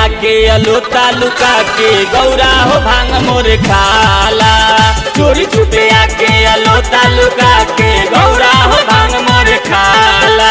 आके अलोता लुका के गौरा हो भांग मोर खाला चोरी छुपे आके अलोता लुका के गौरा हो भांग मोर खाला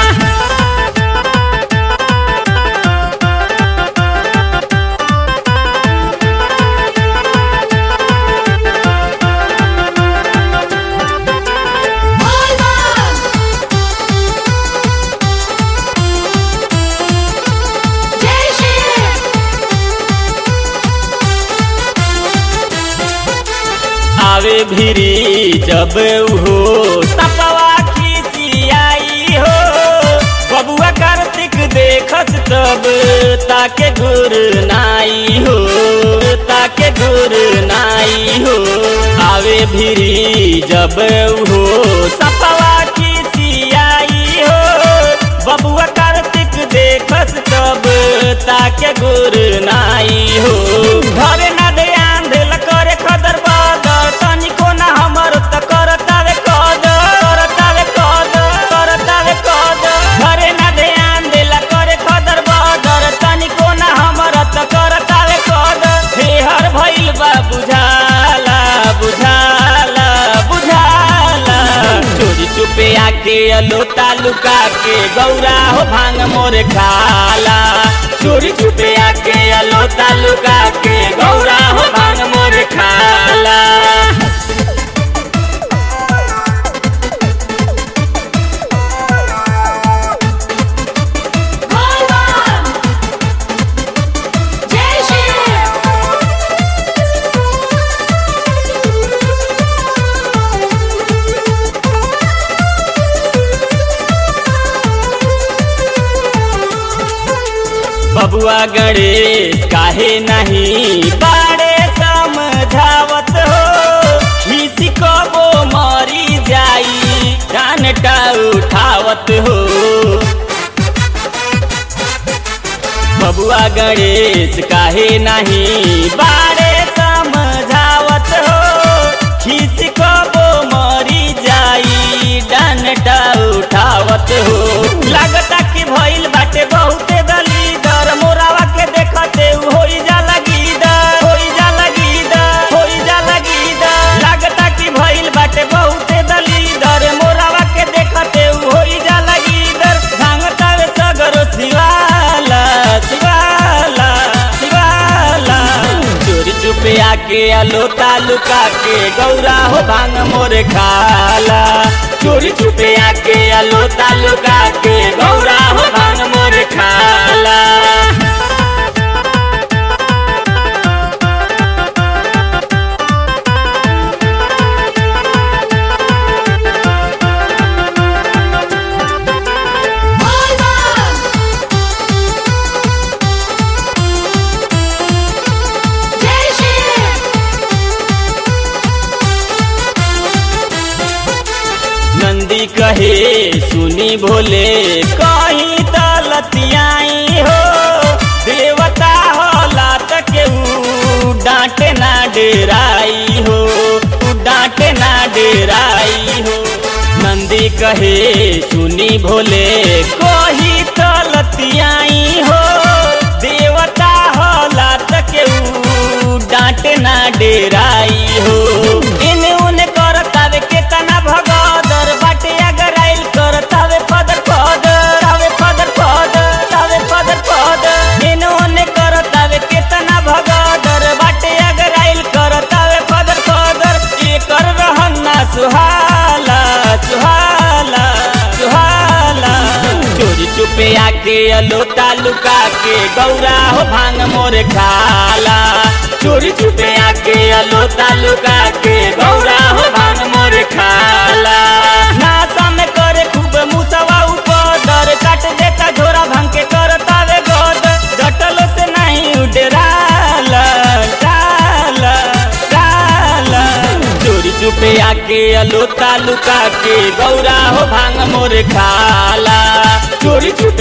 आवे भिरी जब हो सपवा खिसियाई हो बबुआ कार्तिक देखस तब ताके गुर नाई हो ताके गुर नाई हो आवे भिरी जब हो सपवा खिसियाई हो बबुआ कार्तिक देखस तब ताके गुर नाई हो घरे ना ध्यान देल करे खदर बदर तनिको ना हमर त करतावे कदर करतावे कदर करतावे कदर घरे ना ध्यान देला करे खदर बदर तनिको ना हमर त करतावे कदर हे हर भइल बा बुझाला बुझाला बुझाला चोरी चुपे आके अलोता लुका के गौरा हो भांग मोर खाला चोरी चुपे आके अलोता लुका के गौरा हो भांग मोर खाला बबुआ गणेश काहे नहीं बाड़े समझावत हो खीसी कबो मरी जाई डानटा उठावत हो बबुआ गणेश काहे नहीं बाड़े समझावत हो खीसी कबो मरी जाई डानटा उठावत हो लागता कि भइल बाटे बहुते दलीदर मोरावा के देखते उ होई जाला गीदर होई जाला गीदर होई जाला गीदर लागता कि भइल बाटे बहुते दलीदर मोरावा के देखते उ होई जाला गीदर भांगतावे सगरो शिवाला शिवाला शिवाला चोरी चुपे आके अलोता लुका के गौरा हो भांग मोर खाला चोरी छुपे आके अलोता लुका के गौरा हो भांग मोर खाला नंदी कहे सुनी भोले कहीं तलतियाई हो देवता होला त केहू डांटे ना डेराई हो डांटे ना डेराई हो नंदी कहे सुनी भोले कहीं तलतियाई हो देवता होला त केहू डांटे ना डेराई हो इने उने करतावे केतना भगदर बाटे अगर आइल करतावे फदर फदर तावे फदर फदर तावे फदर फदर इने उने करतावे केतना भगदर बाटे अगर आइल करतावे फदर फदर ये कर रहन ना सुहाला सुहाला सुहाला चोरी चुपे आके अलोता लुका के गौरा हो भांग मोर खाला चोरी छुपे आके अलोता लुका के गौरा हो भांग मोर खाला नासा में करे खूब मुसवा ऊपर काट देता झोरा भांग के करतावे गोद डटलो से नहीं उडराला डाला डाला चोरी चुपे आके अलोता लुका के गौरा हो भांग मोर खाला चोरी छुपे